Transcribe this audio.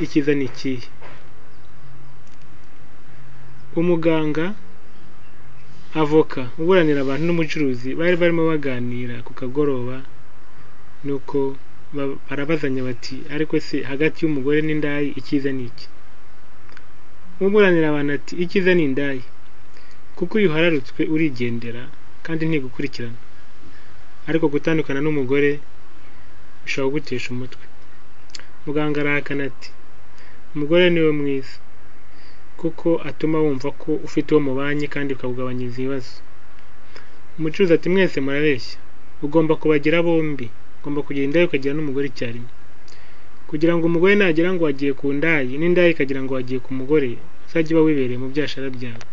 icyiza ni ikihe umuganga avoka uburanira abantu n'umucuruzi bari barimo baganira ku kagoroba nuko barabazanya bati ariko se hagati y'umugore n'indaya icyiza ni iki umuburanira abantu ati icyiza ni indaya kuko iyo uhararutswe urigendera kandi ntigukurikirana ariko gutandukana n'umugore bishobora kugutesha umutwe muganga arahakana ati umugore niwe mwiza kuko atuma wumva ko ufite uwo mubanye kandi ukawugabanyiriza ibibazo umucuruzi ati mwese murabeshya ugomba kubagira bombi ugomba kugira indaya ukagira n'umugore icyarimwe kugira ngo umugore nagira ngo wagiye ku ndayi n'indayi ikagira ngo wagiye ku mugore uzajye uba wibereye mu byashara byawe